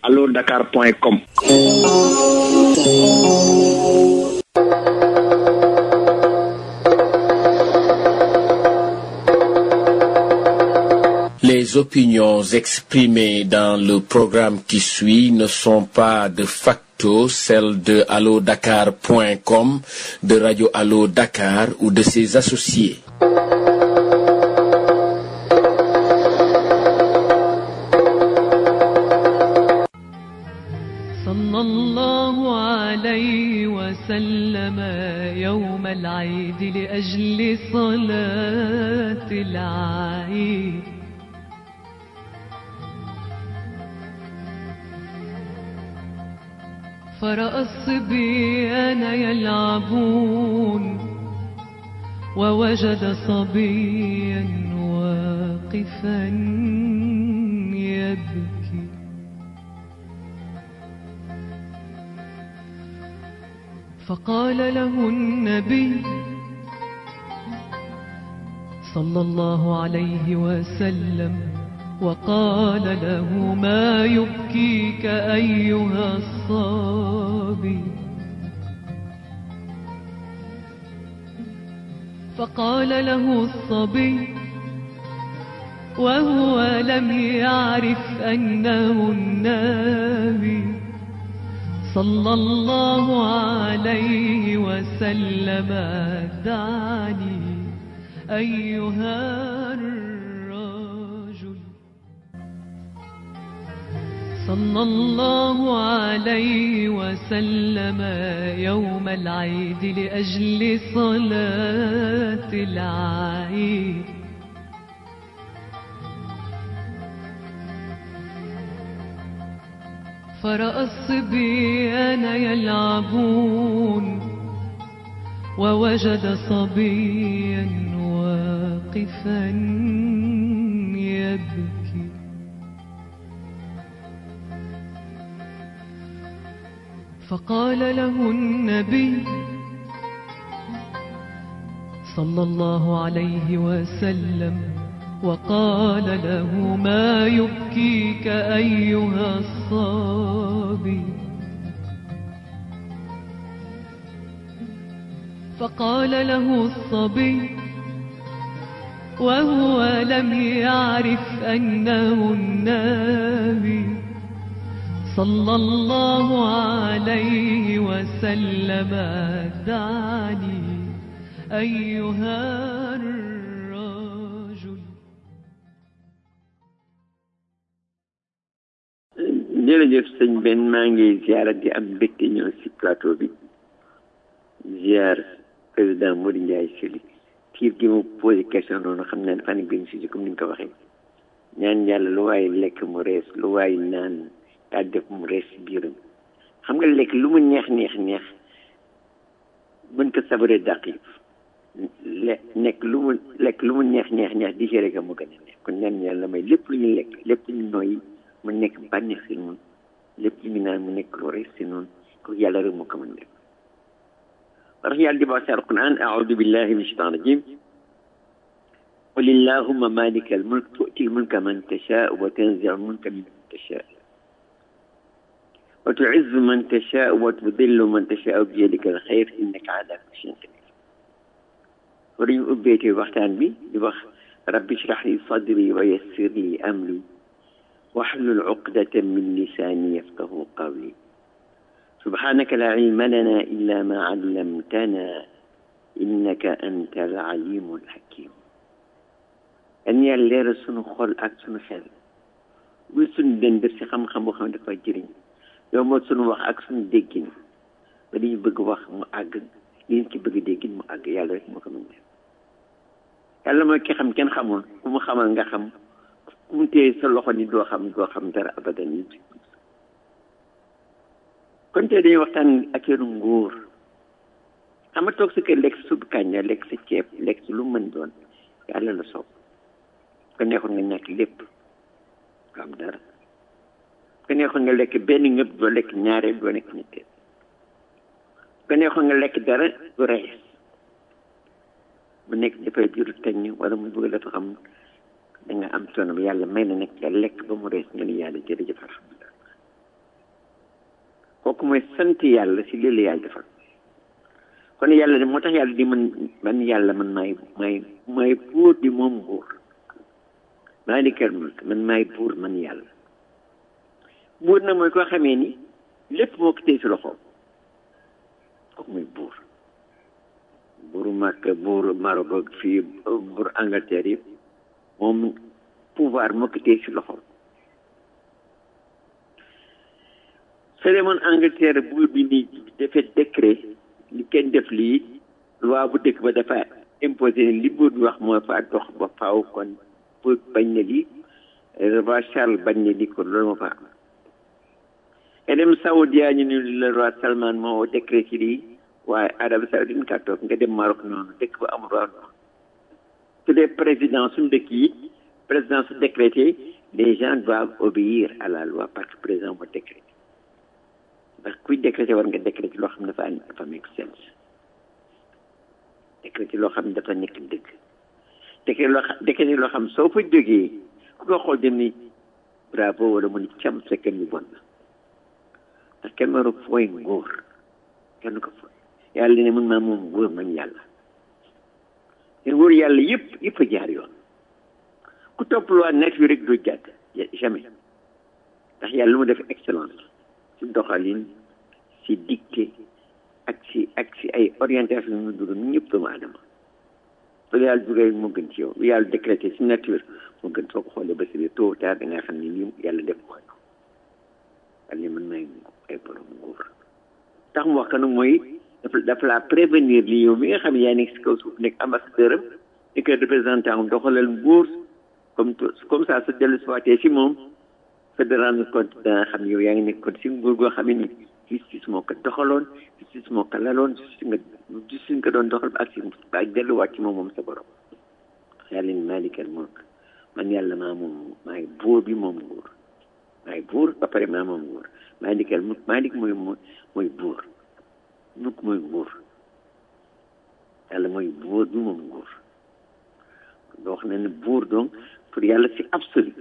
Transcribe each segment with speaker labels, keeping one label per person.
Speaker 1: allo dakar point com
Speaker 2: Les opinions exprimées dans le programme qui suit ne sont pas de facto celles de allodakar.com, de Radio Allo Dakar ou de ses associés.
Speaker 3: صلى الله عليه وسلم يوم العيد لأجل صلاة العيد فرأى الصبيان يلعبون ووجد صبيا واقفا يبكي فقال له النبي صلى الله عليه وسلم وقال له ما يبكيك أيها الصبي فقال له الصبي وهو لم يعرف أنه النبي صلى الله عليه وسلم دعني أيها الرجل صلى الله عليه وسلم يوم العيد لأجل صلاة العيد فرأى الصبيان يلعبون ووجد صبيا واقفا يبكي فقال له النبي صلى الله عليه وسلم وقال له ما يبكيك أيها الصبي فقال له الصبي وهو لم يعرف أنه النبي صلى الله عليه وسلم دعني أيها الرجل
Speaker 4: jërëjëf sëñ Ben maa ngi ziara di am mbégte ñëw si plateau bi ziar président Modou Ndiaye Sylla tiir gi mu posé question noonu xam naa dafa nekk benn sujet comme ni nga ko waxee ñaan yàlla lu waaye lekk mu rees lu waaye naan daa def mu rees si biiram xam nga lekk lu mu neex neex neex mën ko sabaree dàq yi le nekk lu mu lekk lu mu neex neex neex digéré ko mu gën a neex kon ñaan yàlla may lépp lu ñu lekk lépp lu ñu noyyi mu nekk bànneex si noonu lépp lu ñu naan mu nekk lu rees si noonu ko yàlla rek moo ko mën def wax yàlla di wax si alquran aoudu billahi min shaitan rajim قل اللهم مالك الملك تؤتي الملك من تشاء وتنزع الملك من تشاء وتعز من تشاء وتذل من تشاء بيدك الخير انك على كل شيء قدير وريم أبيتي وقتان بي يبخ ربي اشرح لي صدري ويسر لي أمري واحلل عقدة من لساني يفقه قولي سبحانك لا علم لنا إلا ما علمتنا إنك أنت العليم الحكيم أن يلير سنو خول أك سنو خير bu suñu den def si xam-xam boo xam ne dafa jëriñ yow moo suñu wax ak suñu déggin ba dañu bëgg wax mu àgg yéen ci bëgg déggin mu àgg yàlla rek moo ko mën def yàlla mooy ki xam kenn xamul ku mu xamal nga xam ku mu téye sa loxo ni doo xam doo xam dara abadan yi kon tey dañuy waxtaan ak yoonu nguur xam nga toog sa kër lekk sa supp kànja lekk sa ceeb lekk sa lu mën doon yàlla la soob ko neexoon nga ñàkk lépp nga am dara ko neexoon nga lekk benn ngëb doo lekk ñaareel doo lekk ñetteel ko neexoon nga lekk dara du rees mu nekk dafay juru teñ wala mu bëgg dafa xam da nga am coono ba yàlla may na nekk nga lekk ba mu rees nga ni yàlla jërëjëf alhamdulilah kooku mooy sant yàlla si lii la yàlla defal kon yàlla de moo tax yàlla di man man yàlla man maay maay maay buur di moom buur maa di kër mulk man maay buur man yàlla buur na mooy koo xamee ni lépp moo ko téye si loxoom kooku mooy buur buuru Makka buuru Maroc ak fii buuru Angleterre yëpp moom pouvoir moo ko téye si loxoom soo demoon Angleterre buur bi ni defee décret li kenn def lii loi bu dëkk ba dafa imposé ne li buur bi wax moo fa dox ba faaw kon buur bañ na lii roi Charles bañ na lii kon loolu moo fa am nga dem Saoudia ñu ne le roi Salman moo décret ci lii waaye Arabie Saoudite ka toog nga dem Maroc noonu dëkk ba amul roi su dee président suñu dëkk yi président su décrété les gens doivent obéir à la loi parce que président moo décrété ndax kuy décrété war nga décrété loo xam ne dafa dafa make sense décrété loo xam ne dafa nekk dëgg décrété loo xam décrété loo xam soo fa jógee ku ko xool dem ni bravo wala mu ni cam fekk ñu bon na ndax kenn waru fooy nguur kenn ko fooy yàlla ne mën maa moom nguur man yàlla te nguur yàlla yëpp yëpp a jaar yoon ku topp loi nature rek doo jàdd jamais ndax yàlla lu mu def excellence si doxalin si dicté ak si ak si ay orientation yu mu dugg ñëpp doomu aadama lu yàlla dugal moo gën ci yow lu yàlla décrété si nature moo gën soo ko xoolee ba si biir tôt ou tard da nga xam ne lii yàlla def ko wala ni mën may ay borom nguur tax mu wax que nag mooy dafa dafa la prévenir li yow mi nga xam ne yaa nekk si kaw suuf nekk ambassadeur am nekk représentant am doxalal nguur comme comme ça sa dellu siwaatee si moom fa de rendre compte danga xam ne yow yaa ngi nekk kon si nguur goo xam ne ni justice moo ko doxaloon justice moo ko laloon justice nga justice nga doon doxal ba ak si ba ak delluwaat ci moom moom sa borom yàlla ni maalikal mulk man yàlla maa moom maay buur bi moom nguur maay buur ba pare maa moom nguur maalikal mulk maalik mooy mooy buur mulk mooy nguur yàlla mooy buur bi moom nguur doo wax ne ne buur donc pour yàlla c'est absolu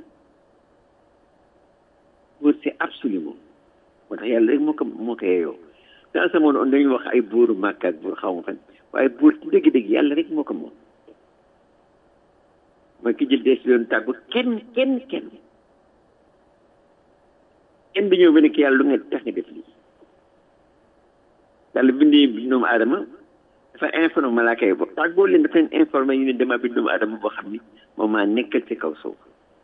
Speaker 4: buur c'est absolu moom moo tax yàlla rek moo ko moo ko yeeyoo dans ce monde on dañuy wax ay buuru màkk ak buur xaw ma fan waaye buur ci dëgg-dëgg yàlla rek moo ko moom mooy ki jël décision tàggu kenn kenn kenn kenn dañoo ba nekk yàlla lu nga tax nga def lii yàlla bindee doomu aadama dafa informé malaaka yi boobu tàggoo leen dafa leen informé ñu ne dama bind doomu aadama boo xam ni moom maa nekkal ci kaw suuf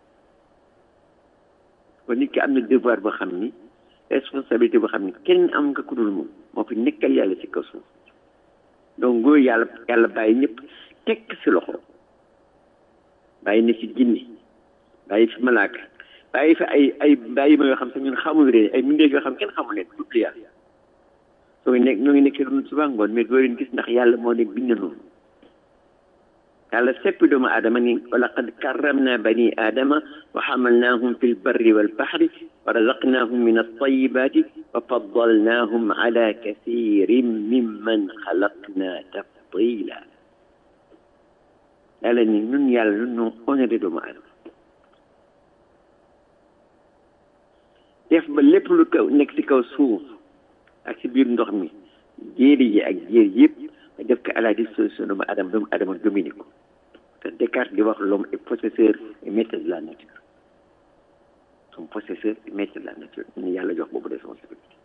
Speaker 4: kon nit ki am na devoir boo xam ni responsabilité boo xam ni kenn am nga ku dul moom moo fi nekkal yàlla ci kaw suuf donc góor yàlla yàlla bàyyi ñëpp tekk si loxo bàyyi na si jinne bàyyi fi malaaka bàyyi fi ay ay bàyyi ma yoo xam sax ñun xamul ree ay mbindeef yoo xam kenn xamul leen dul yàlla soo ngi nekk ñoo ngi nekkee doon suba ngoon mais doo leen gis ndax yàlla moo leen bind noonu yàlla seppi doomu aadama ni wa laqad karramna bani aadama wa xamalnaahum fi lbarri walbaxri wa razaqnaahum min altayibati wa faddalnaahum ala kathirin mimman xalaqna tafdila yàlla ni ñun yàlla ñun ñoo honoré doomu aadama def ba lépp lu kaw nekk ci kaw suuf ak ci biir ndox mi jéeri yi ak jéer yëpp nga def ko à la disposition doomu adama doomu adama domine ko te Descartes di wax l'homme est possesseur et maître de la nature son possesseur et maître de la nature ñu yàlla jox boobu responsabilité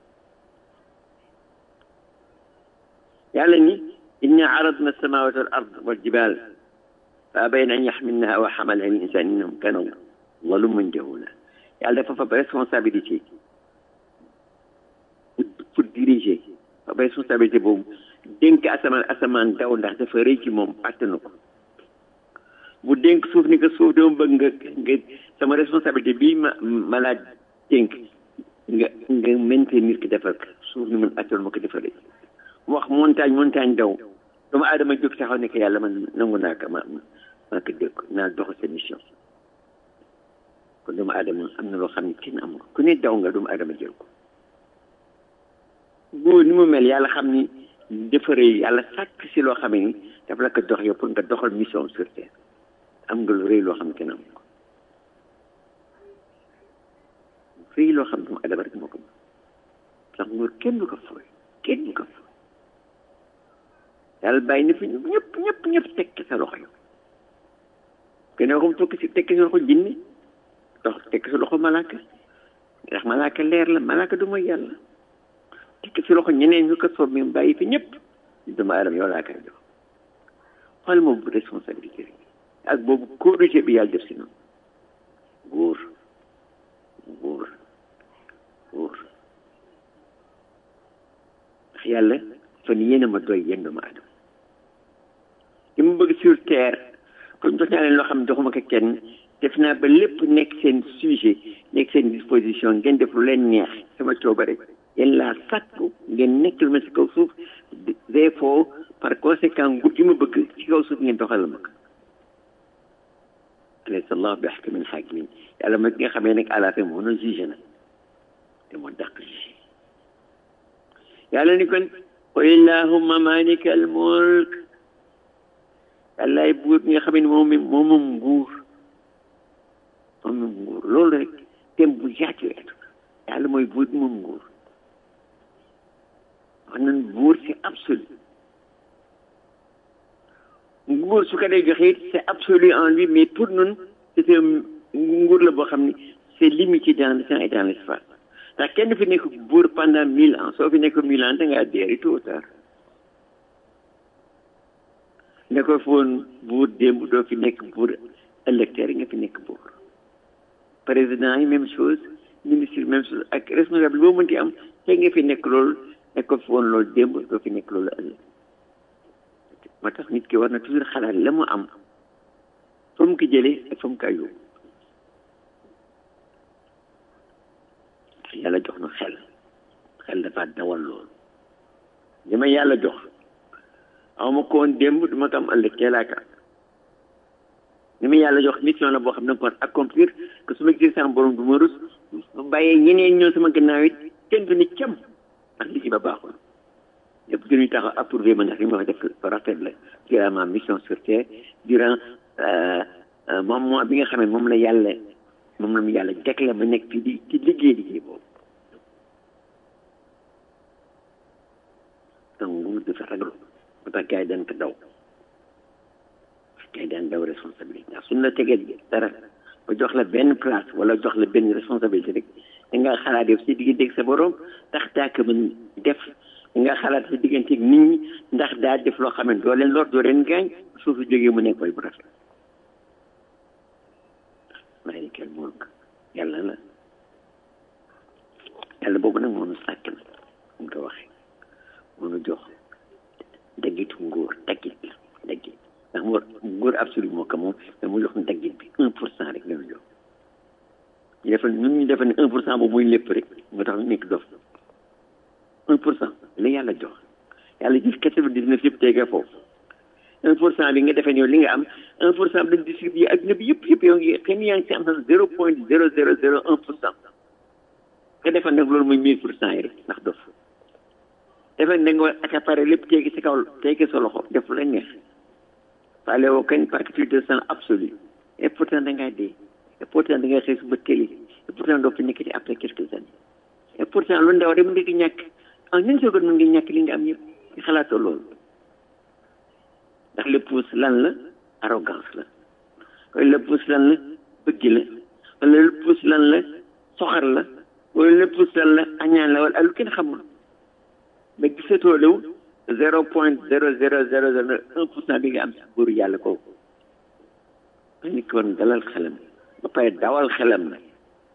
Speaker 4: yàlla ni inna aradna samawati wal ard wal jibal fa abayna an yaxmilnaha wa xamalaha al insan innahum kanu zaluman jahula yàlla dafa fa responsabilité pour diriger fa responsabilité boobu dénk asamaan asamaan daw ndax dafa rëy ci moom attanu ko mu dénk suuf ni ko suuf dama bëgg nga nga sama responsabilité bii ma ma laa dénk nga nga maintenir ki defar ko suuf ni man attanu ma ko defar rëy mu wax montagne montagne daw doomu aadama jóg taxaw ne ko yàlla man nangu naa ko ma maa ko dégg naa doxal sa mission kon doomu aadama am na loo xam ne kenn amul ku ne daw nga doomu aadama jël ko góor ni mu mel yàlla xam ni defaree yàlla sàkk si loo xam ni dafa la ko dox yow pour nga doxal mission sur terre am nga lu rëy loo xam ne kenn amul ko rëy loo xam ne doomu aadama rek moo ko ndax nguur kenn du ko fooy kenn du ko fooy yàlla bàyyi na fi ñëpp ñëpp ñëpp tekki sa loxo yow kenn waxum tokki si tekki sa loxo jinni dox tekki sa loxo malaaka ndax malaaka leer la malaaka du mooy yàlla tekki sa loxo ñeneen ñu ko soob mi bàyyi fi ñëpp dama aadama yow laa koy jox xool moom bu responsabilité rek ak boobu corrigé bi yàlla def si noonu góor góor góor ndax yàlla fan yéen a ma doy yéen doomu aadama li mu bëgg sur terre kon jox naa leen loo xam ne joxuma ko kenn def naa ba lépp nekk seen sujet nekk seen disposition ngeen def lu leen neex sama coobare yéen laa sàkku ngeen nekk lu ma si kaw suuf des fois par conséquent nguur gi ma bëgg ci kaw suuf ngeen doxal ma ko alaysa allah bi ahkamil hakimin yàlla mooy ki nga xamee nag à la fin moo na jugé na te moo dàq jugé yàlla ni kon qul illahumma malika al mulk yàllaay buur bi nga xam ne moom moom moom nguur moom moom nguur loolu rek thème bu yaatu yaatu yàlla mooy buur bi moom nguur wax nañ buur c'est absolu nguur su ko dee joxe it c'est absolu en lui mais pour ñun c'est un nguur la boo xam ne c'est limité dans le temps et dans l'espace ndax kenn fi nekk buur pendant mille ans soo fi nekk mille ans da ngaa deeri tôt ou tard ne ko foon buur démb doo fi nekk buur électeur yi nga fi nekk buur président yi même chose ministre yi même chose ak responsable boo mënti am te nga fi nekk loolu ne ko foon loolu démb doo fi nekk loolu ëllëg moo tax nit ki war na toujours xalaat la mu am fa mu ko jëlee ak fa mu ko yóbbu yàlla jox na xel xel dafa dawal loolu li ma yàlla jox aw ma ko woon démb du ma ko am ëllëg teelaaka li ma yàlla jox mission la boo xam ne ko war accomplir que su ma gisee sama borom du ma rus ma bàyyee ñeneen ñëw sama gannaaw it kenn du ni cam ndax li ci ba baaxul lépp gënuy taxaw approuvé ma ndax li ma wax def rafet la durant ma mission sur terre durant moom mois bi nga xam ne moom la yàlla moom la mu yàlla dekle ma nekk fii di ci liggéey liggéey boobu donc nguur dafa ragal ba tax gars yi daan ko daw gars yi daan daw responsabilité ndax suñ la tegee dara ba jox la benn place wala jox la benn responsabilité rek da nga xalaat yow si digganteeg sa borom tax daa ko mën def da nga xalaat si digganteeg nit ñi ndax daa def loo xam ne doo leen lor doo leen gaañ suuf su jógee mu nekk koy bu rafet maalikal mulk yàlla la yàlla boobu nag moo nu sàkk na mu ko waxee moo nu jox daggitu nguur daggit la daggit ndax mu nguur absolu moo ko moom mais mu jox nu daggit bi un pour cent rek la ñu jox ñu defal ñun ñu defal ne un pour cent boobu muy lépp rek moo tax ñu nekk dof un pour cent la yàlla jox yàlla gis quatre-vingt-dix-neuf yëpp teegee foofu un pour cent bi nga defee yow li nga am un pour cent bi distribué adduna bi yëpp yëpp yow ngi xëy na yaa ngi si am sax zéro point zéro zéro zéro un pour cent nga defal nag loolu mooy mille pour cent yi rek ndax dof defal da nga war accaparer lépp teegi si kaw teegi sa loxo def la neex faale woo kañ partie de sang absolu et pourtant da ngaa dee et pourtant da ngay xëy suba télé et pourtant doo fi nekk ci après quelques années et pourtant lu ndaw rek mën nga ñàkk en une seconde mën nga ñàkk li nga am yëpp nga xalaatoo loolu ndax le pouce lan la arrogance la wala le pouce lan la bëgg la wala le pouce lan la soxar la wala le pouce lan la añaan la wala lu kenn xamul mais gisatoo lew zéro point zéro zéro zéro zéro un pour cent bi nga am si góoru yàlla kooku ma nit ki war na dalal xelam ba pare dawal xelam na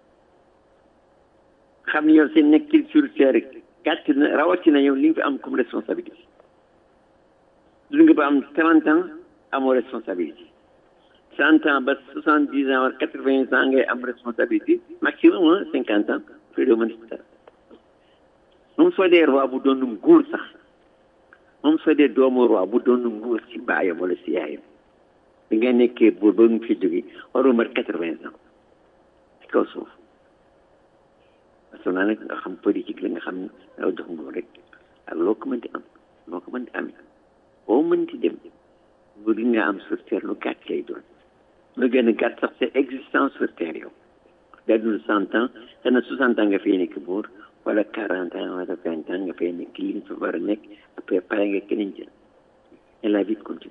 Speaker 4: xam ni yow seen nekk sur terre gàtt na rawatina yow li nga fi am comme responsabilité du nga ba am trente ans amoo responsabilité cent ans ba soixante dix ans wala quatre vingt ans ngay am responsabilité maximum cinquante ans fii doo mën dara moom soo dee roi bu doon nguur sax moom soo dee doomu roi bu doon nguur si baayam wala si yaayam bi nga nekkee buur ba mu fi jóge waroo mat quatre vingt ans ci kaw suuf parce que naa nag nga xam politique la nga xam ne daw jox nguur rek ak loo ko mënti am loo ko mënti amee boo mënti dem nguur gi nga am sur terre lu gàtt lay doon lu gën a gàtt sax c'est existence sur terre yow dadul cent ans xanaa soixante ans nga fay nekk buur wala quarante ans wala vingt ans nga fay nekk li nga fa war a nekk après pare nga keneen jël et la vie continue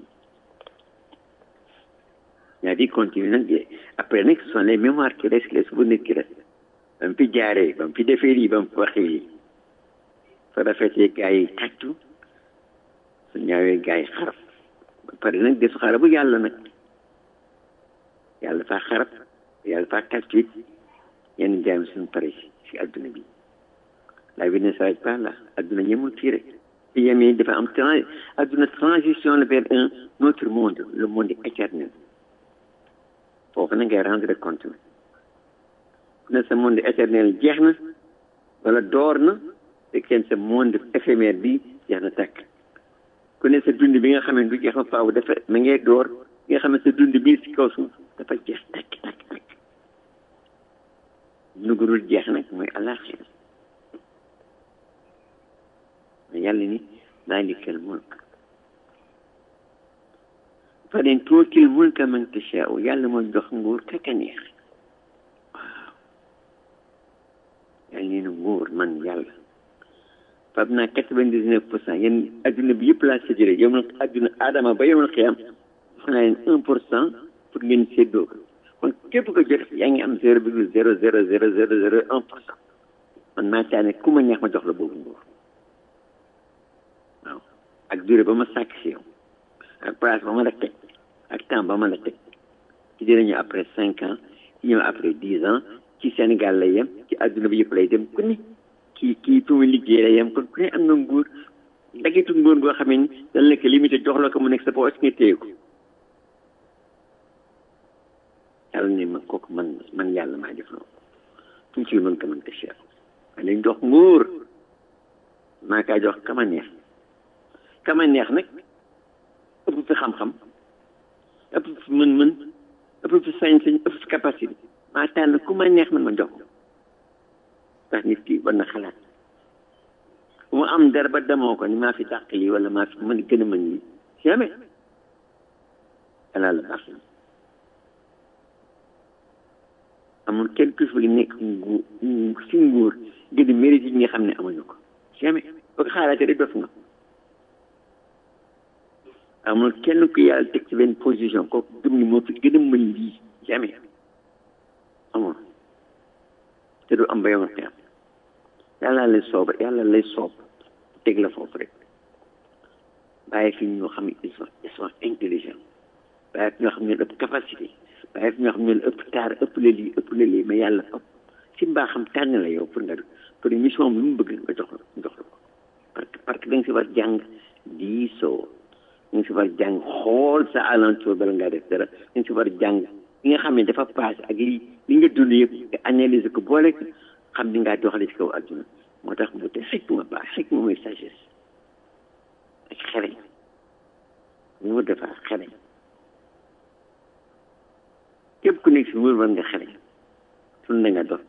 Speaker 4: la vie continue nag après nag ce sont les mémoires qui restent les souvenirs qui restent ba mu fi jaaree ba mu fi defee lii ba mu fi waxee lii fa rafetee gars yi tàccu su ñaawee gars yi xarab ba pare nag desu xarabu yàlla nag yàlla faa xarab yàlla faa tàccu it yenn jaam suñu pare si adduna bi la vie ne s'arrête pas là adduna ñemul fii rek ci yemee dafa am trans adduna transition vers un autre monde le monde éternel foofu na ngay rendre compte ne sa monde éternel jeex na wala door na te kenn sa monde éphémère bi jeex na tàkk ku ne sa dund bi nga xam ne du jeex ma faaw dafa ma ngay door bi nga xam ne sa dund bii si kaw suuf dafa jeex tàkk tàkk tàkk nugurul jeex nag mooy alaxira mais yàlla ni maalikal mulk fa leen tuutil mulka man tashaau yàlla mooy jox nguur kaka neex waaw yàlla nee na nguur man yàlla fab naa quatre-vingt-dix-neuf pour cent yéen adduna bi yëpp laa séddale yow nag adduna aadama ba yow nag xiyam wax naa leen un pour cent pour ngeen séddoo ko kon képp ko jot yaa ngi am zéro virgule zéro zéro zéro zéro zéro un pour cent man maa taane ku ma neex ma jox la boobu nguur waaw ak durée ba ma sàkk si yow ak place ba ma la teg ak temps ba ma la teg ci dinañu après cinq ans ci ñëw après dix ans ci Sénégal lay yem ci adduna bi yëpp lay dem ku ne kii kii fi mu liggéey lay yem kon ku ne am na nguur dagitu nguur goo xam ne dañ la ko limité jox la ko mu nekk sa poche nga téye ko yàlla ne ma kooku man man yàlla maa def loolu fu mu ci mën ko mën ko cher ma lañ jox nguur maa kaa jox kama neex kama neex nag ëpp fi xam-xam ëpp fi mën-mën ëpp fi sañ-sañ ëpp fi capacité maa tànn ku ma neex man ma jox ndax nit ki war na xalaat bu mu am dara ba demoo ko ni maa fi dàq lii wala maa fi mën gën a mën lii jamais yàlla la baax na amul kenn ku fi nekk nguur si nguur gën a mérite yi nga xam ne amuñu ko jamais boo ko xaaraatee rek dof nga amul kenn ku yàlla teg ci benn position kooku gëm ni moo fi gën a mën lii jamais amul te du am ba yow te am yàlla lay soob yàlla lay soob teg la foofu rek bàyyi fi ñoo xam ne ils sont ils sont intelligents bàyyi fi ñoo xam ne ëpp capacité bàyyi fi ñoo xam ne ëpp taar ëpp la lii ëpp la lii mais yàlla ëpp si mbaaxam tànn la yow pour nga pour mission lu mu bëgg nga jox la jox la ko parce que parce que da nga si war jàng diisoo da nga si war jàng xool sa alentour bala ngaa def dara da nga si war jàng li nga xam ne dafa passé ak li li nga dund yëpp nga analyser ko boole ko xam ni ngaa doxale ci kaw adduna moo tax mu te xikma baax xikma mooy sagesse ak xereñ nguur dafa xereñ képp ku nekk si nguur war nga xereñ sun na nga dox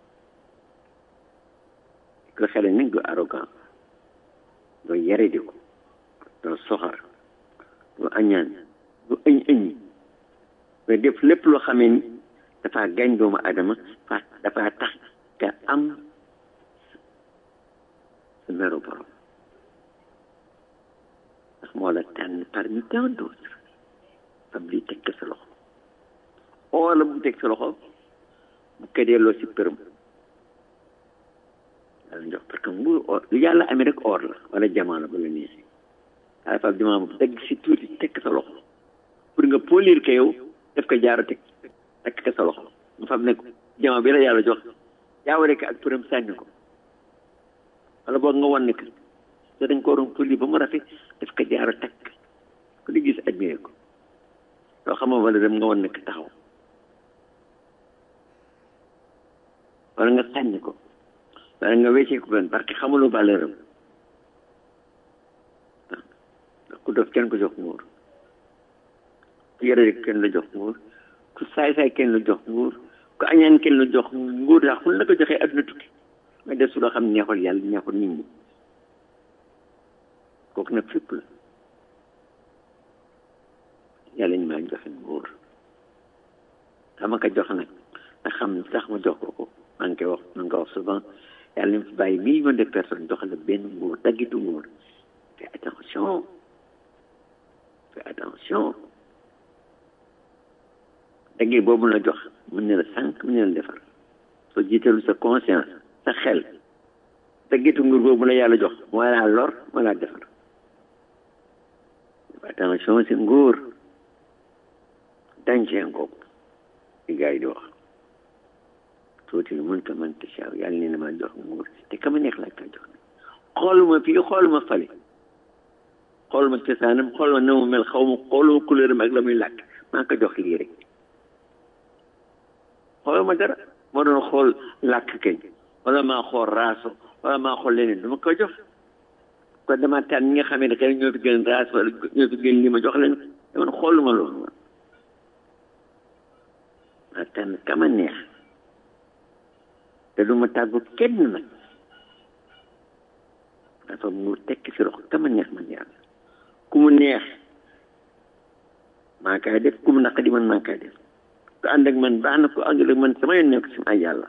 Speaker 4: ko xereñ nag du arrogant doo yare di ko doo soxar doo añaan doo ëñ ëñ mais def lépp loo xamee ni dafa gañ doomu adama fa dafa tax nga am sa meru borom ndax moo la tànn parmi tant d'autres fab lii teg ko sa loxo oo la bu teg sa loxo bu ko delloo si përëm yàlla jox parce que nguur or lu yàlla amee rek or la wala jamaa la ba la neexee waaye fab jamaa bu teg si tuuti teg ko sa loxo pour nga polir ko yow def ko jaaro teg teg ko sa loxo mu fab ne ko jamaa bi la yàlla jox jaawale ko ak përëm sànni ko wala boog nga wan ne ko te dañ ko waroon polir ba mu rafet def ko jaaro teg ku di gis admiré ko loo xamoo wala dem nga wan ne ko taxaw wala nga sànni ko wala nga weccee ko benn parce que xamuloo valeur am waaw ku dof kenn ko jox nguur ku yore kenn la jox nguur ku saay-saay kenn la jox nguur ku añaan kenn la jox nguur ndax fu la ko joxee adduna tukki nga def su loo xam neexul yàlla neexul nit ñi kooku nag fépp la yàlla ñu maa joxe nguur dama ko jox nag nga xam sax ma jox ko ko maa ngi koy wax maa ngi koy wax souvent yàlla na fi bàyyi million de personnes jox la benn nguur daggitu nguur fais attention fais attention daggee boobu la jox mën na la sànq mën na la defar soo jiitalu sa conscience sa xel daggitu nguur boobu la yàlla jox moo laa lor moo laa defar attention si nguur danger ngoogu li gars yi di wax tuuti mun ka man tasaaw yàlla nee na ma jox nguur te kama neex laa ka jox xooluma fii xooluma fale xooluma cosaanam xooluma na mu mel xaw ma xooluma couleur am ak la muy làkk maa ko jox lii rek xooluma dara moo doon xool làkk kañ wala maa xool raaso wala maa xool leneen du ma ko jox kon dama tànn ñi nga xamee ne xëy ñoo fi gën raas wala ñoo fi gën li ma jox leen man xooluma loolu man maa tànn kama neex te du ma tàggu kenn nag dafa mu tekki si rox kama neex man yàlla ku mu neex maa kaay def ku mu naqadi man maa kaay def ku ànd ak man baax na ku ànd ak man sama yoon nekk si ay yàlla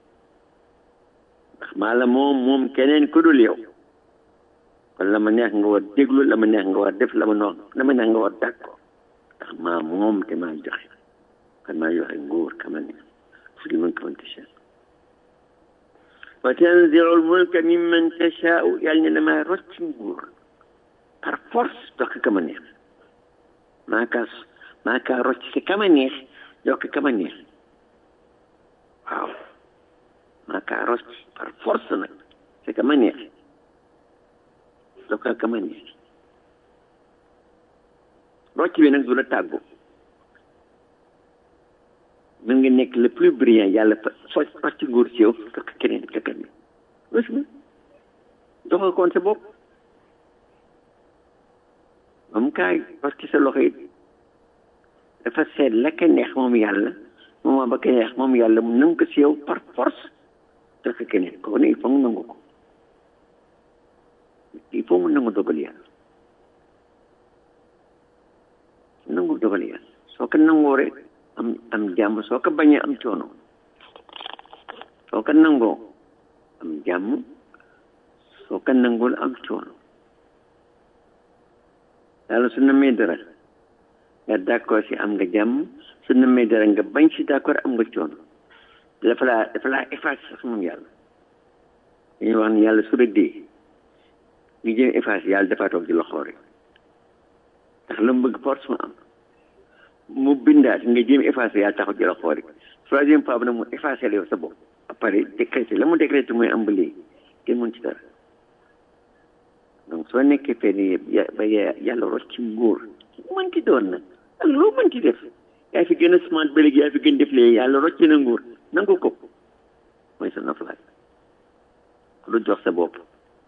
Speaker 4: ndax maa la moom moom keneen ku dul yow kon la ma neex nga war déglu la ma neex nga war def la ma nox la ma neex nga war d'accord ndax maa moom te maa joxe kon maa joxe nguur kama neex fi man kaman tasha wa tanzi'ul mulka mimman tashaa'u yàlla ne damaa rocc nguur par force jox ko kama neex maa kaa maa kaa rocc si kama neex jox ko kama neex waaw maa kaa rocc par force nag si kama neex jox ko kama neex rocc bi nag du la tàggu mën nga nekk le plus brillant yàlla fa so rocc nguur si yow jox ko keneen ka keneen gis nga jox ko koon sa bopp moom kaay parce que sa loxo it dafa seet la ka neex moom yàlla moom ba ka neex moom yàlla mu nangu ko si yow par force jox ko keneen kooku ne il faut mu nangu ko il faut mu nangu dogal yàlla nangu dogal yàlla soo ko nangoo rek am am jàmm soo ko bañee am coono soo ko nangoo am jàmm soo ko nangul am coono yàlla su namee dara nga d'accord si am nga jàmm su namee dara nga bañ si d'accord am nga coono dafa laa dafa laa efface sax moom yàlla dañuy wax ne yàlla su rëddee ñu jëm efface yàlla dafa toog di la xoore ndax la mu bëgg force mu am mu bindaat nga jéem effacé yàlla taxaw ci la xoori troisième fois bi nag mu effacé la yow sa bopp après décrété la mu décrété mooy am ba léegi kenn mën ci dara donc soo nekkee fenn ba yàlla rocc ci nguur mën ci doon nag ak loo mën ci def yaa fi gën a smart ba léegi yaa fi gën def léegi yàlla rocc na nguur nangu ko mooy sa noflaay lu jox sa bopp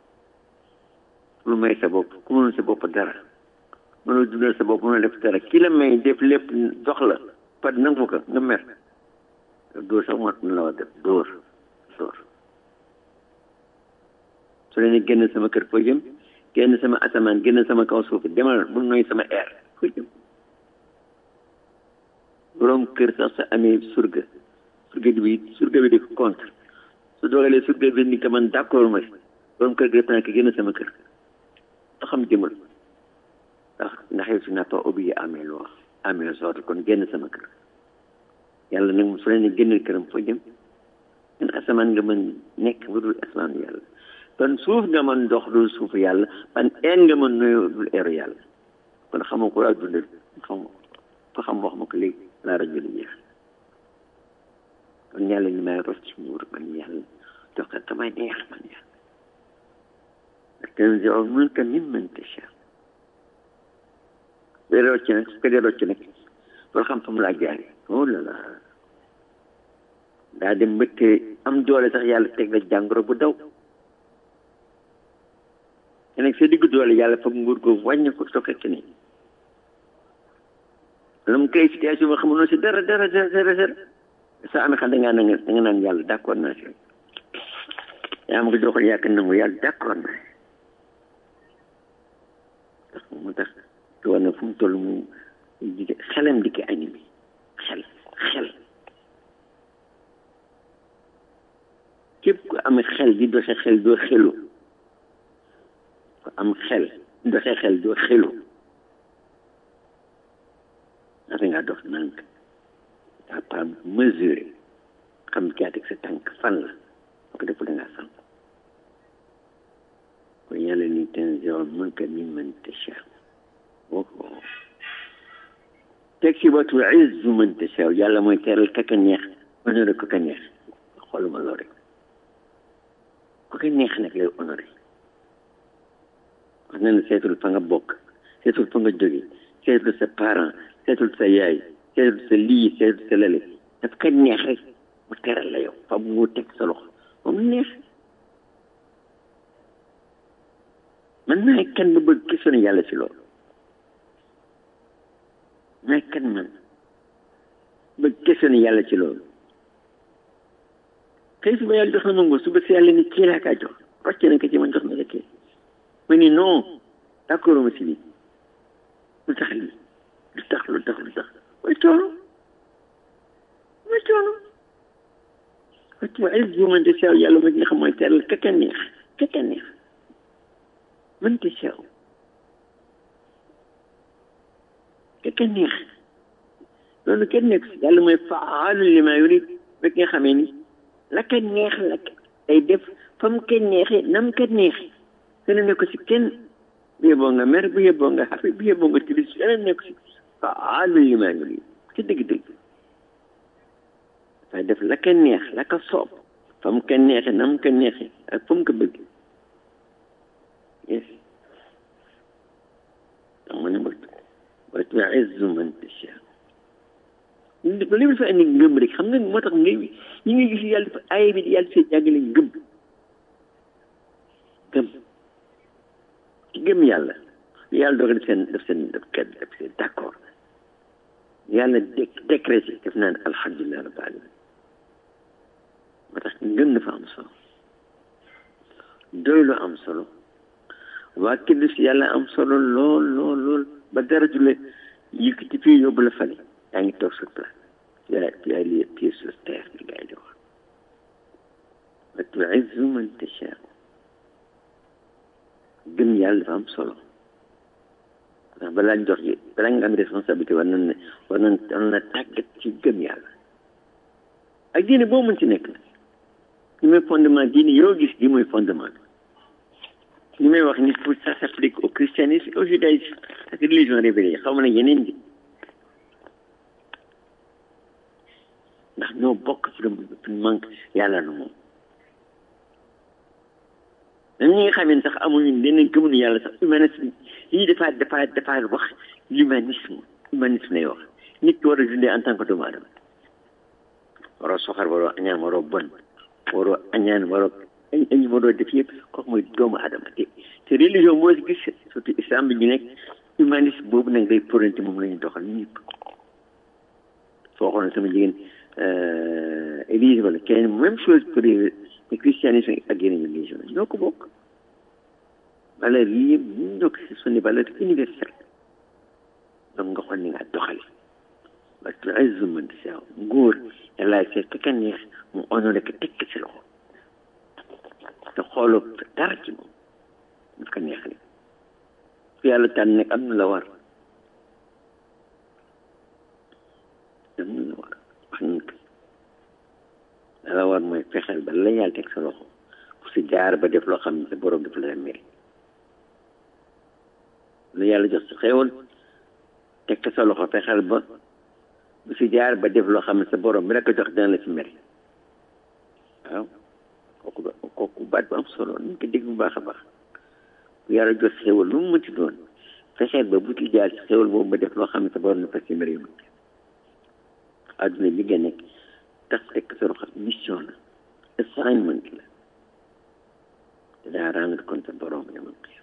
Speaker 4: lu may sa bopp ku mënul sa bopp dara mënul dundal sa bopp mënul def dara ki la may def lépp jox la par nangu ko nga mer dóor sax moo la war def dóor dóor su leen génn sama kër foo jëm génn sama asamaan génn sama kaw suuf demal bu noy sama air foo jëm borom kër sax sa amee surga surga bi surga bi di ko contre su doogalee surga bi ni ko man d'accord ma borom kër gi tànk génn sama kër da xam jëmal ndax ndax yow tu n'as pas obéi à mes lois à mes ordres kon génn sama kër yàlla nag su leen génnal këram foo jëm ñun asamaan nga mën nekk bu dul asamaan yàlla kon suuf nga mën dox dul suufu yàlla ban een nga mën nuyu dul eeru yàlla kon xamoo ko laa dundal xam fa xam wax ma ko léegi laa rajo li jeex kon yàlla ni may ros ci nguur man yàlla jox ko kamay neex man yàlla tanzi'ul mulka mimman tasha day rocc nag su ko dee rocc nag loolu xam fa mu laa jaare oh là là daa dem mbëtte am doole sax yàlla teg la jàngoro bu daw te nag sa diggu doole yàlla foog nguur googu wàññi ko sokke keneen la mu koy situation ba xamunoo si dara dara dara dara dara sa amee xam da ngaa nanga da nga naan yàlla d'accord naa si yaa ma ko joxoon yàkk nangu yàlla d'accord naa ndax mu tax te war na fu mu toll mu xelam di ko animé xel xel képp ku am xel di doxe xel doo xelu ku am xel doxe xel doo xelu naka nga dox nànk daa pas mesurer xam caa teg sa tànk fan la boo ko deful da ngaa sànq kon yàlla ni tanzi'ul mulka mimman tashaa oh teg si wa tu'izzu man tashaa yàlla mooy teral kaka neex honoré ko ka neex xooluma loolu rek ku ko neex nag lay honoré wax na ne seetul fa nga bokk seetul fa nga jóge seetul sa parent seetul sa yaay seetul sa lii seetul sa lale daf ka neex rek mu teral la yow fa mu teg sa loxo moom neex man maay kan ba bëgg question yàlla si loolu maay kan man bëgg question yàlla ci loolu kay suba yàlla jox na ma nguur suba si yàlla ni kii laa kaa jox rocce na ko ci man jox na ko kii ma ni non d'accord ma si lii lu tax lii lu tax lu tax lu tax mooy coono mooy coono wacc ma ay jumante sew yàlla ma nga xam mooy teral kaka neex kaka neex mënte sew kaka neex loolu kenn nekk si yàlla mooy faalu li ma yurid rek nga xamee ni la ka neex la day def fa mu ko neexee nam ko neexee kenn nekk si kenn bu yeboo nga mer bu yeboo nga xafe bu yeboo nga tilis kenn nekk si faalu li ma yurid ci dëgg-dëgg dafay def la ka neex la ka soob fa mu ko neexee nam ko neexee ak fa mu ko bëgg yes tax mu ne ma wa tu'izzu man tashaa ba li dafa indi ngëm rek xam nga moo tax ngay ñi ngi gis yàlla dafa aaya bi yàlla see jàngale ngëm gëm ci gëm yàlla yàlla doog def seen def seen def kenn def seen d'accord yàlla dé décrété def naan alhamdulilah rabbil alamin moo tax ngëm dafa am solo doy lu am solo waa kiddu si yàlla am solo lool lool lool ba dara jule yëkkati fii yóbbu la fale yaa ngi toog sur place tu as tu as les pieds sur terre li gars yi di wax wa tu'izzu man tashaa gëm yàlla dafa am solo ndax balaa jox yi balaa nga am responsabilité war nañ ne war nañ war na tàggat ci gëm yàlla ak diine boo mën ci nekk nag li mooy fondement diine yoo gis di mooy fondement li may wax ni pour ça s'applique au christianisme au judaïsme ak religion révélée xaw ma ne yeneen di ndax ñoo bokk ci lu manque yàlla na moom même ñi nga xam ne sax amuñu leneen gëmuñu yàlla sax humanisme lii dafa dafa dafa wax l'humanisme humanisme lay wax nit ki war a dundee en tant que doomu aadama waroo soxar waroo añaan waroo bon waroo añaan waroo añ añ waroo def yëpp kooku mooy doomu aadama te te religion boo si gis surtout islam bi ñu nekk humanisme boobu nag day poranti moom la ñu doxal ñëpp soo xool sama jigéen église wala keneen même chose pour le christianisme ak yeneen religion ñoo ko bokk valeur yi yëpp ñu ndokk si sont des valeurs universelles donc nga xool ni nga doxale parce que ay zuman di sew góor yàlla seet ka neex mu honoré ko tekk si loxo te xooloo dara ci moom daf ko neex rek ku yàlla tànn nag am na la war am na la war wax nañ ko la la war mooy fexeel ba la yàlla teg sa loxo pour si jaar ba def loo xam ne sa borom dafa la mere lu yàlla jox sa xéewal teg ko sa loxo fexeel ba bu si jaar ba def loo xam ne sa borom bi la ko jox dina la fi mere waaw kooku kooku baat bu am solo nañ ko dégg bu baax a baax bu yàlla jox xéewal lu mu mënti doon fexeel ba bu ci jaar si xéewal boobu ba def loo xam ne sa borom dafa si mere yow adduna bi nga nekk tax teg sa loxo mission la assignment la te daa rendre compte sa borom yamal ko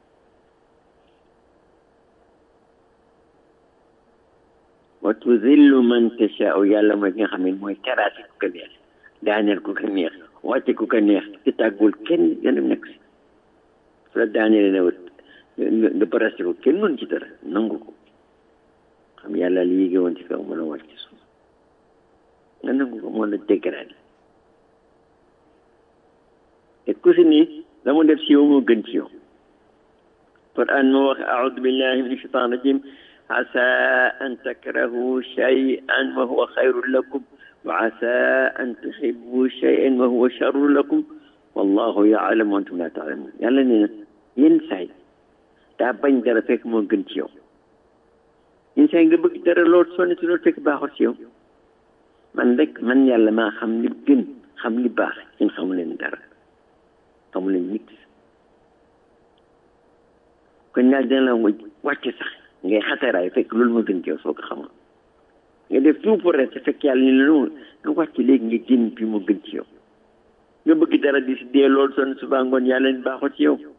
Speaker 4: wa tuzillu man tashaa'u yàlla mooy ki nga xam ne mooy teraasi ku ko neex daaneel ku ko neex wàcce ku ko neex te tàggul kenn gën a nekk si su la daaneel ne nga nga barase ko kenn mën ci dara nangu ko xam yàlla li yéege woon ci kaw mën a wàcc suuf nga nangu ko moo la dégradé te ku si ni la mu def si yow moo gën ci yow Quran moo wax aoudu billahi min shaitan rajim asa an takrahu shay'an wa huwa khayrun lakum wa asa an tuhibbu shay'an wa huwa sharrun lakum wallahu ya'lamu wa antum la ta'lamun yàlla nee na yenn saay daa bañ dara fekk moo gën ci yow yenn saay nga bëgg dara lool sonn ci loolu fekk baaxul ci yow man rek man yàlla maa xam li gën xam li baax yéen xamu leen dara xamu leen nit kon ñaar dina la wàcc sax ngay xataraay fekk loolu moo gën ci yow soo ko xamoon nga def tout pour rek fekk yàlla ni la noonu nga wàcc léegi nga génn bi moo gën ci yow nga bëgg dara di si dee loolu sonn suba ngoon yàlla ni baaxul ci yow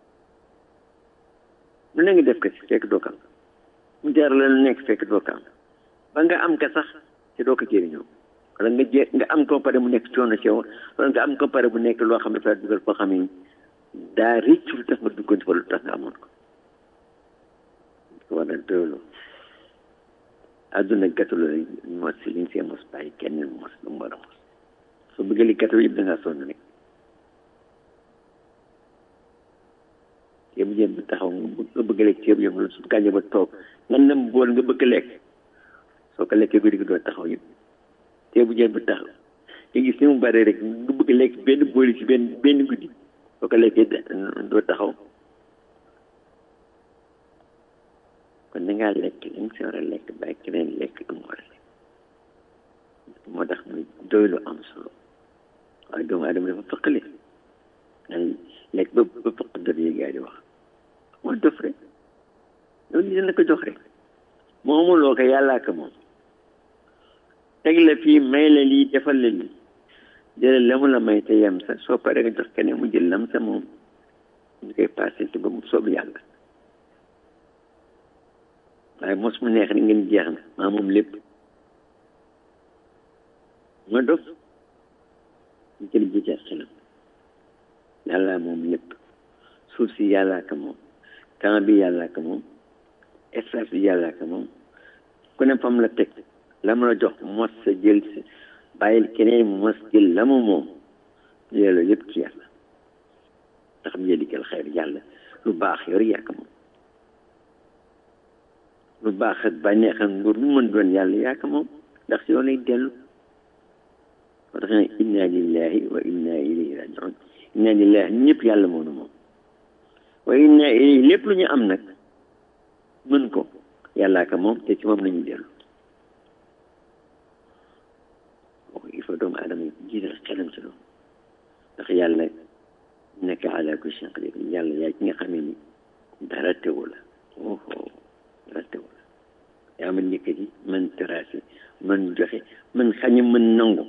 Speaker 4: lu ne nga def ko si fekk doo kam mu jar la lu nekk fekk doo kam ba nga am ka sax te doo ko jëriñoo wala nga jé nga am ko pare mu nekk coono ci yow wala nga am ko pare bu nekk loo xam ne fa dugal foo xam ne daa rëcc lu tax nga duggoon ci wala lu tax nga amoon ko ko war a doylu àdduna gàttu la mos si liñ see mos bàyyi kenn mos lu mu war a mos soo bëggee li gàttu yëpp da ngaa sonn rek ceebu jën bi taxaw nga bëgg lekk ceebu jën su gànje ba toog nga nem bool nga bëgg lekk soo ko lekkee guddi gi doo taxaw yëpp ceebu jën bi taxaw nga gis ni mu bare rek nga bëgg lekk benn booli ci benn benn guddi soo ko lekkee doo taxaw kon da ngaa lekk li nga si war a lekk bàyyi keneen lekk am war a lekk moo tax muy doy lu am solo waaye doomu aadama dafa fëqale ay lekk ba ba fëq dër yi gaa di wax moo dof rek loolu dina ko jox rek moomuloo ko yàllaa ko moom teg la fii may la lii defal la lii jëlal la mu la may te yem sa soo paree nga jox keneen mu jël lam sa moom ñu koy passé te ba mu soob yàlla waaye mos mu neex ni ngeen jeex na maa moom lépp ma dof ñu jël jiite xelam yàlla moom lépp suuf si yàllaa ko moom temps bi yàllaa ko moom espace bi yàllaa ko moom ku ne fam la teg la mu la jox mos sa jël si bàyyil keneen mos jël la mu moom loolu yëpp ci yàlla ndax mu yëdikal xeer yàlla lu baax yor yaa ko moom lu baax ak bànneex ak nguur lu mën doon yàlla yaa ko moom ndax si yow lay dellu moo tax ne inna lillahi wa inna ilayhi rajiun inna lillahi ñëpp yàlla moonu moom wa inna ilayhi lépp lu ñu am nag mën ko yàllaa ko moom te ci moom la ñu dellu kooku il faut doomu aadama jiital xelam ci loolu ndax yàlla nekk ala kulli shay'in qadir yàlla yaa ci nga xamee ni dara tewu la oho dara tewu la yaa mën yëkkati mën terrasse mën joxe mën xañe mën nangu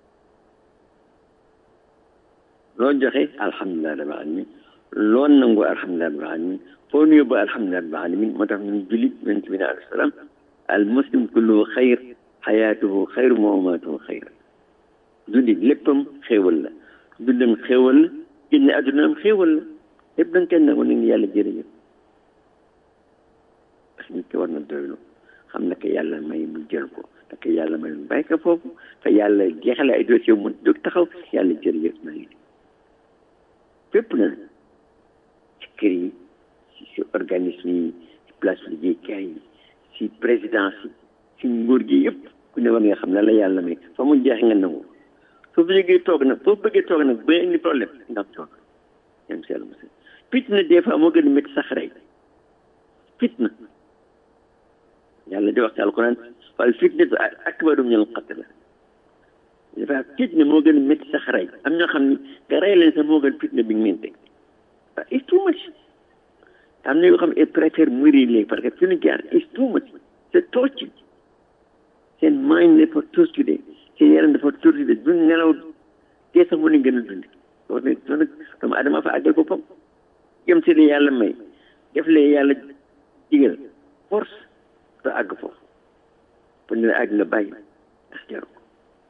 Speaker 4: loo joxe alhamdulilah rabbil alamin loo nangu alhamdulilah rabbil alamin foo nu yóbbu alhamdulilah rabbil alamin moo tax ñun julit yonent bi alayhi salaam al muslim kulluhu xayr xayaatuhu xayr wa mamaatuhu xayr julit léppam xéewal la dundam xéewal la génne addunaam xéewal la lépp da nga kenn nangu ni ngi yàlla jërëjëf parce que nit ki war na doylu xam na ko yàlla may mu jël ko da ko yàlla may mu bàyyi ko foofu te yàlla jeexale ay dossier mu jóg taxaw yàlla jërëjëf maa ngi fépp na ci kër yi ci organisme yi ci place liggéeykaay yi ci présidence yi ci nguur gi yëpp ku ne war nga xam ne la yàlla may fa mu jeex nga nangu soo fi jógee toog nag soo bëggee toog nag ba indi problème nga am toog yam si yàlla mos fitna des fois moo gën a métti sax rey fitna yàlla di wax ci alquran wal fitnatu akbaru min al qatl dafa fitna moo gën a métti sax rey am ñoo xam ni nga rey leen sax moo gën fitna bi nga leen teg waaw it's too much am na yoo xam ne ils préfèrent mourir léegi parce que fi ñu jaar it's too much c'est torture seen mind dafa torturé seen yaram dafa torturé duñ nelaw dee sax mu ne gën a dund loolu nag loolu nag doomu adama fa àggal boppam jëm si li yàlla may def lee yàlla digal force te àgg foofu pour ne la àgg nga bàyyi ndax jaru ko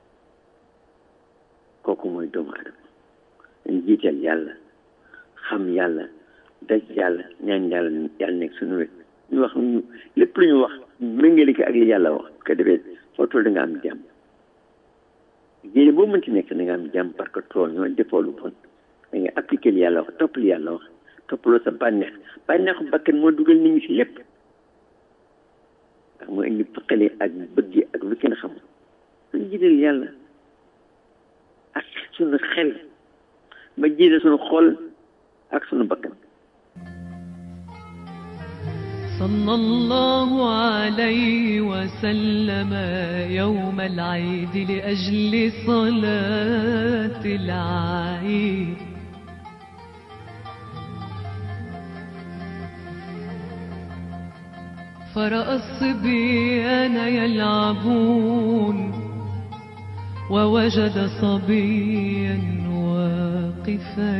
Speaker 4: kooku mooy doomu adama dañ jiital yàlla xam yàlla daj yàlla ñaan yàlla yàlla nekk suñu wet ñu wax ñu lépp lu ñu wax méngale ko ak li yàlla wax ko defee foo toll da nga am jàmm yéene boo mënti nekk da nga am jàmm parce que tool ñoo defoo lu bon da nga appliqué li yàlla wax topp li yàlla wax toppaloo sa bànneex bànneexu bakkan moo dugal nit ñi si lépp ndax moo indi xale ak bëgg ak lu kenn xamul suñ jiital yàlla ak suñu xel ba jiital suñu xol ak suñu bakkan
Speaker 3: صلى الله عليه وسلم يوم العيد لأجل صلاة العيد فرأى الصبيان يلعبون ووجد صبيا واقفا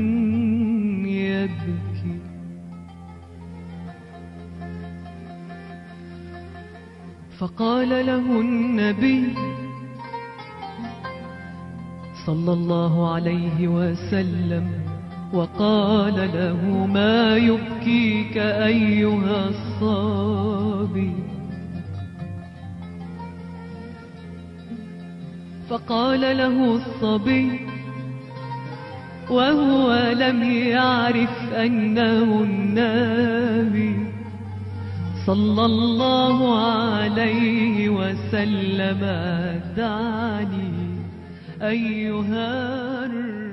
Speaker 3: يبكي فقال له النبي صلى الله عليه وسلم وقال له ما يبكيك أيها الصبي فقال له الصبي وهو لم يعرف أنه النبي صلى الله عليه وسلم دعني أيها الرسول